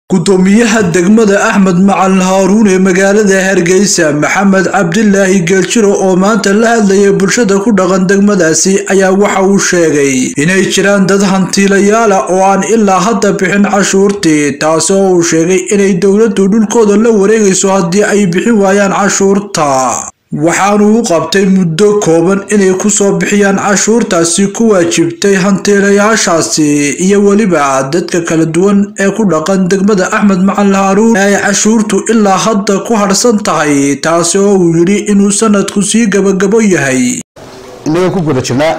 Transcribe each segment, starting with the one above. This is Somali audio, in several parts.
gudoomiyaha degmada axmed macalin haaruun ee magaalada hargeysa maxamed cabdilaahi geeljiro oo maanta la hadlayay bulshada ku dhaqan degmadaasi ayaa waxa uu sheegay inay jiraan dad hantiilayaala oo aan ilaa hadda bixin cashuurtii taasoo uu sheegay inay dowladdu dhulkooda la wareegayso haddii ay bixin waayaan cashuurta waxaanu u qabtay muddo kooban inay kusoo bixiyaan cashuurtaasi ku waajibtay hantiilayaashaasi iyo weliba dadka kala duwan ee ku dhaqan degmada axmed macalin haaruun ee ay cashuurtu ilaa hadda ku harhsan tahay taasi oo uu yidhi inuu sanadku sii gabagabo yahay inagoo ku guda jirnaa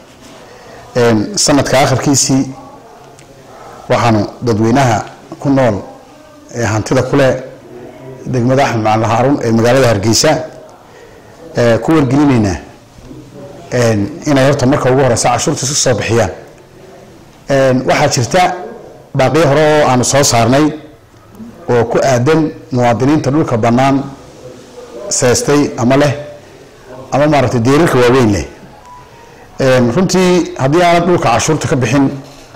sanadka akhirkiisii waxaanu dadweynaha ku nool ee hantida kuleh degmada axmed macalin haaruun ee magaalada hargeysa ku wargelinaynaa inay horta marka ugu horeysa cashuurta iska soo bixiyaan waxaa jirta baaqiyo hore oo aanu soo saarnay oo ku aadan muwaadiniinta dhulka bannaan seestay ama leh ama maaragtay deerarka waaweyn leh runtii haddii aanad dhulka cashuurta ka bixin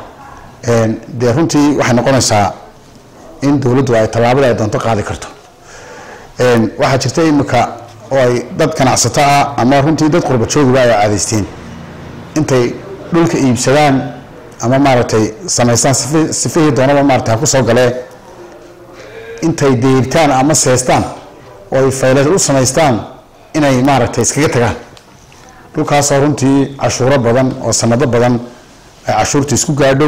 dee runtii waxay noqonaysaa in dowladdu ay tallaabada ay doonto qaadi karto waxaa jirta imika oo ay dad ganacsato ah ama runtii dad qurba joogiba ay caadaysteen intay dhulka iibsadaan ama maaragtay samaystaan sifihii doonaba maarata ha ku soo galee intay deyrtaan ama seestaan oo ay fayla u samaystaan inay maaragtay iskaga tagaan dhulkaasoo runtii cashuuro badan oo sanado badan ay cashuurta isku gaadho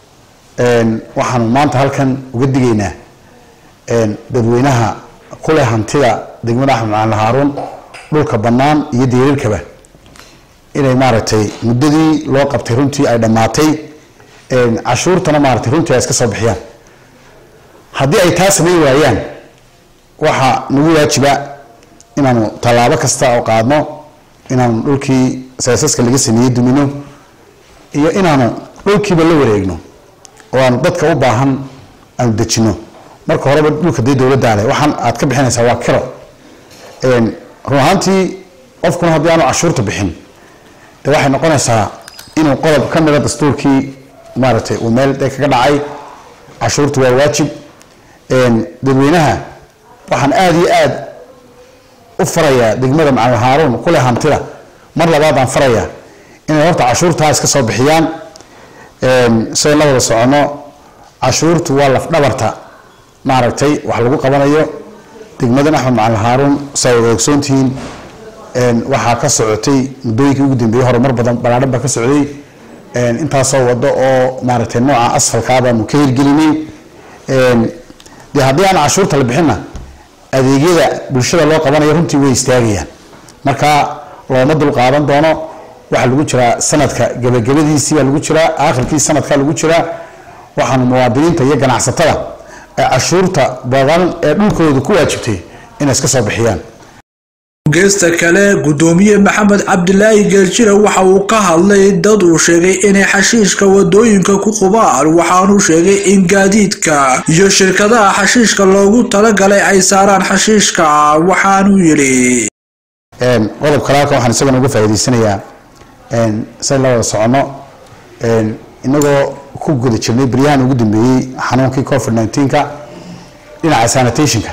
waxaanu maanta halkan uga digaynaa dadweynaha kuleh hantida degmada axmed macalin haaruun dhulka bannaan iyo deerarkaba inay maaragtay muddadii loo qabtay runtii ay dhammaatay cashuurtana maaragtay runtii ay iska soo bixiyaan haddii ay taa samayn waayaan waxaa nagu waajiba inaanu tallaabo kasta oo qaadno inaanu dhulkii seesaska laga sameeyey dumino iyo inaanu dhulkiiba la wareegno oo aanu dadka u baahan aanu dejino marka horeba dhulka dee dowladdaa leh waxaan aad ka bixinaysaa waa kiro run ahaantii qofkuna haddii aanu cashuurta bixin de waxay noqonaysaa inuu qodob ka mida dastuurkii maaragtay uu meel dee kaga dhacay cashuurta waa waajib dadweynaha waxaan aada iyo aada u farayaa degmada macalin haaruun kuleh hantida mar labaad aan farayaa inay horta cashuurtaa iska soo bixiyaan sidayn la wada soconno cashuurtu waa lafdhabarta maaragtay wax lagu qabanayo degmadan axmed macalin haaruun saa wada ogsoontihiin waxaa ka socotay muddooyinkii ugu dambeeyey horumar badan balaadhan baa ka socday intaasoo wado oo maaragtay nooca asfalkaa baanu ka hirgelinay dee haddii aan cashuurta la bixinna adeegyada bulshada loo qabanayo runtii way istaagayaan marka looma dul qaadan doono waxaa lagu jiraa sanadka gabagabadiisii baa lagu jiraa aakhirkii sanadkaa lagu jiraa waxaanu muwaadiniinta iyo ganacsatada cashuurta badan ee dhulkooda ku waajibtay inay iska soo bixiyaan geesta kale gudoomiye maxamed cabdilaahi geeljira waxa uu ka hadlay dad uu sheegay inay xashiishka wadooyinka ku qubaan waxaanuu sheegay in gaadiidka iyo shirkadaha xashiishka loogu talagalay ay saaraan xashiishka waxaanuu yidhi qodob kale halkan waxaan isagana uga faa'iidaysanayaa say la wada soconno inagoo ku guda jirnay beryahan ugu dambeeyey xanuunkii covid nneteen-ka dhinaca sanitationka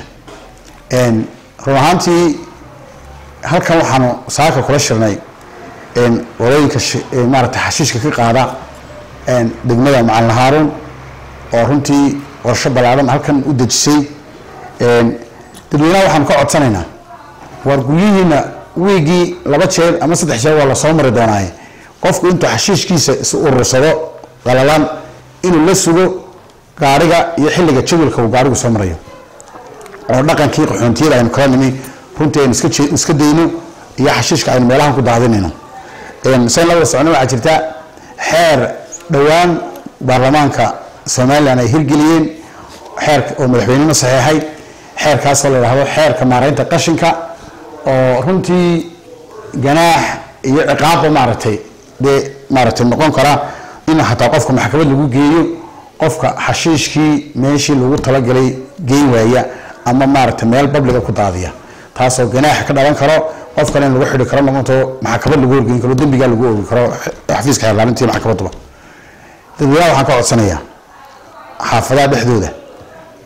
run ahaantii halkan waxaanu saaka kula shirnay walooyinka maaragtay xashiishka ka qaada degmada macalin haaruun oo runtii qorsho ballaadhan halkan u dejisay dadweynaha waxaanu ka codsanaynaa waar guryihiina wiigii laba jeer ama saddex jeer waa lasoo mari doonaaye qofku intuu xashiishkiisa is urursado qalalan inuu la sugo gaariga iyo xilliga jadwalka uu gaarigu soo marayo oo dhaqankii qaxoontiyada aynu kala nimi runtii aynu iska dayno iyo xashiishka aynu meelahan ku daadinayno sayn la wada socno waxaa jirta xeer dhowaan baarlamaanka somalilan ay hirgeliyeen xeerka oo madaxweynena saxeexay xeerkaasoo la yidhaahdo xeerka maaraynta qashinka oo runtii ganaax iyo ciqaabba maaragtay dee maaragtay noqon kara in xataa qofka maxkamad lagu geeyo qofka xashiishkii meeshii lagu talagalay geyn waaya ama maaragtay meel babliga ku daadiya taasoo ganaaxa ka dhalan karo qofkana in lagu xidhi karo noqonto maxkamad lagu horgeyn karo dembigaa lagu oogi karo xafiiska xeerlaamintii maxkamaduba dadweynaha waxaan ka codsanayaa xaafadaha dhexdooda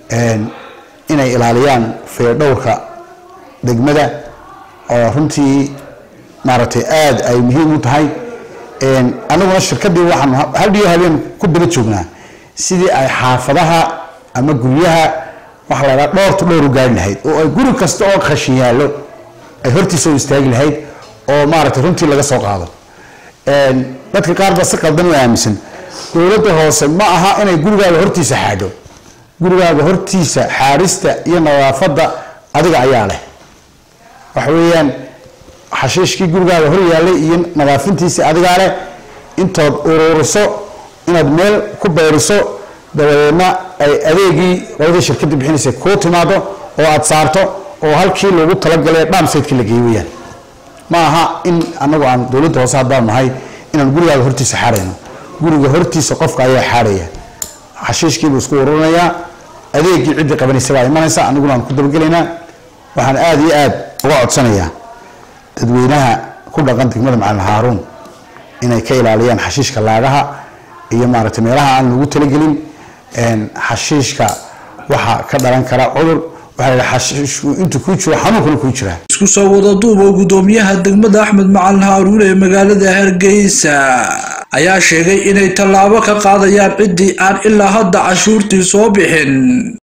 inay ilaaliyaan fayadhowrka degmada oo runtii maaragtay aada ay muhiim u tahay anaguna shirkadii waxaan hadhiyo habeen ku daba joognaa sidii ay xaafadaha ama guryaha waxa la dhaha dhowrta dhowr u gaari lahayd oo ay guri kasta oo khashin yaallo ay hortiisa u istaagi lahayd oo maaragtay runtii laga soo qaado dadka qaar baa si qaldan u aaminsan dowladda hoose ma aha inay gurigaaga hortiisa xaadho gurigaaga hortiisa xaadhista iyo nadaafadda adiga ayaa leh waxa weeyaan xashiishkii gurigaaga hor yaallay iyo nadaafintiisii adigaa leh intood ururiso inaad meel ku bayriso dabadeedna ay adeegii qoladii shirkadda bixinaysa kuu timaado oo aada saarto oo halkii loogu talagalay dhaamsaydkii la geeyo weyaan ma aha in anagu aan dowladda hoose haddaan nahay inaan gurigaaga hortiisa xaadhayno guriga hortiisa qofka ayaa xaadhaya xashiishkiibuu isku ururinayaa adeegii ciddii qabanaysa baa imanaysa aniguna aan ku dabagelaynaa waxaan aada iyo aada uga codsanayaa dadweynaha ku dhaqan degmada macalin haaruun inay ka ilaaliyaan xashiishka laagaha iyo maaragtay meelaha aan lagu talagelin xashiishka waxaa ka dhalan kara cudur intuu kuu jiro xanuunkana kuu jiraa isku soo wada duuba gudoomiyaha degmada axmed macalin haaruun ee magaalada hargeysa ayaa sheegay inay tallaabo ka qaadayaan ciddii aan ilaa hadda cashuurtii soo bixin